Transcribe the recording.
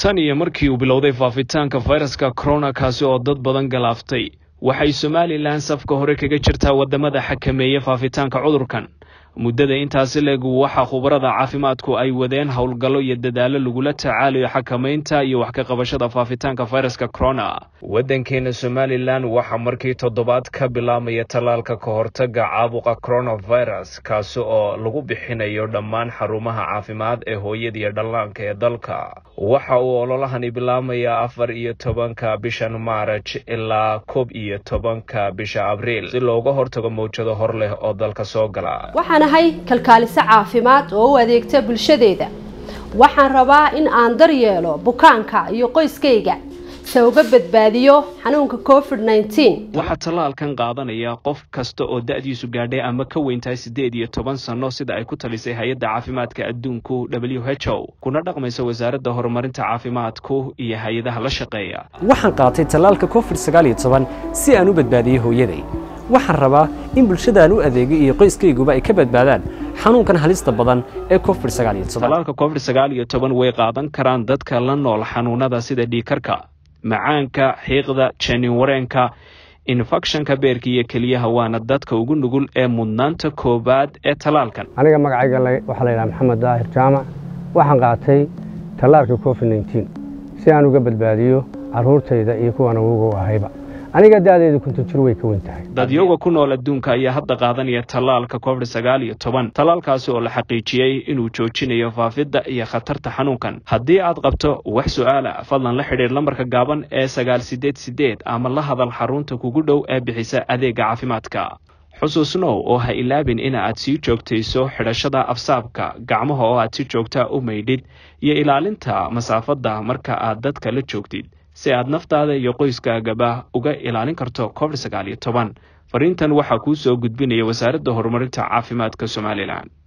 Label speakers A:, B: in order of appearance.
A: tan iyo markii uu bilowday faafitaanka fayraska corona kaasi oo dad badan galaaftay waxay somalilan safka hore kaga jirtaa wadamada xakameeya faafitaanka cudurkan muddada intaasi leeg waxaa khubarada caafimaadku ay wadeen howlgallo iyo dadaallo lagula tacaalayo xakamaynta iyo wax ka qabashada faafitaanka fayraska corona waddankeena somalilan waxaa markii toddobaad ka bilaamaya tallaalka ka hortaga caabuqa coronavirus kaasi oo lagu bixinayo dhammaan xarumaha caafimaad ee hooyada iyo dhallaanka ee dalka waxa uu ololahani bilaamayaa afar iyo tobanka bishan maaraj ilaa koob iyo tobanka bisha abriil si looga hortago mawjado hor leh oo dalka soo gala
B: waxaan ahay kalkaaliso caafimaad oo u adeegta bulshadeeda waxaan rabaa in aan daryeelo bukaanka iyo qoyskayga se uga badbaadiyo xanuunka covid nneteen
A: waxaa tallaalkan qaadanaya qof kasta oo da-diisu gaadhay ama ka weyntahay siddeed iyo toban sanno sida ay ku talisay hay-adda caafimaadka adduunku w h o kuna dhaqmaysa wasaaradda horumarinta caafimaadku iyo hay-adaha la shaqeeya
C: waxaan qaatay tallaalka covid sagaal iyo toban si aan u badbaadiyo hooyaday waxaan rabaa in bulshadaan u adeegay iyo qoyskayguba ay ka badbaadaan xanuunkan halista badan ee covid sagaal iyo toban
A: tallaalka covid sagaal iyo toban way qaadan karaan dadka la nool xanuunada sida dhiikarka macaanka xiiqda janin wareenka infekshanka beerka iyo keliyaha waana dadka ugu nugul ee mudnaanta koowaad ee tallaalkan
D: aniga magacayga waxaa la yidhaha maxamed daahir jaamac waxaan qaatay tallaalka covid nneteen si aan uga badbaadiyo carruurtayda iyo kuwan ugu ahayba aniga da-deedu konton jir way ka wen tahay
A: dadyoga ku nool adduunka ayaa hadda qaadanaya tallaalka covid sagaal iyo toban tallaalkaasi oo la xaqiijiyey inuu joojinayo faafidda iyo khatarta xanuunkan haddii aad qabto wax su-aala fadlan la xidhiir lambarka gaaban ee sagaal sideed sideed ama la hadal xarunta kugu dhow ee bixisa adeega caafimaadka xusuusnow oo ha ilaabin in aad sii joogtayso xidhashada afsaabka gacmaha oo aad si joogtaa u maydhid iyo ilaalinta masaafadda marka aad dadka la joogtid si aad naftaada iyo qoyskaagaba uga ilaalin karto covid sagaal iyo toban fariintan waxaa kuu soo gudbinaya wasaaradda horumarinta caafimaadka somalilan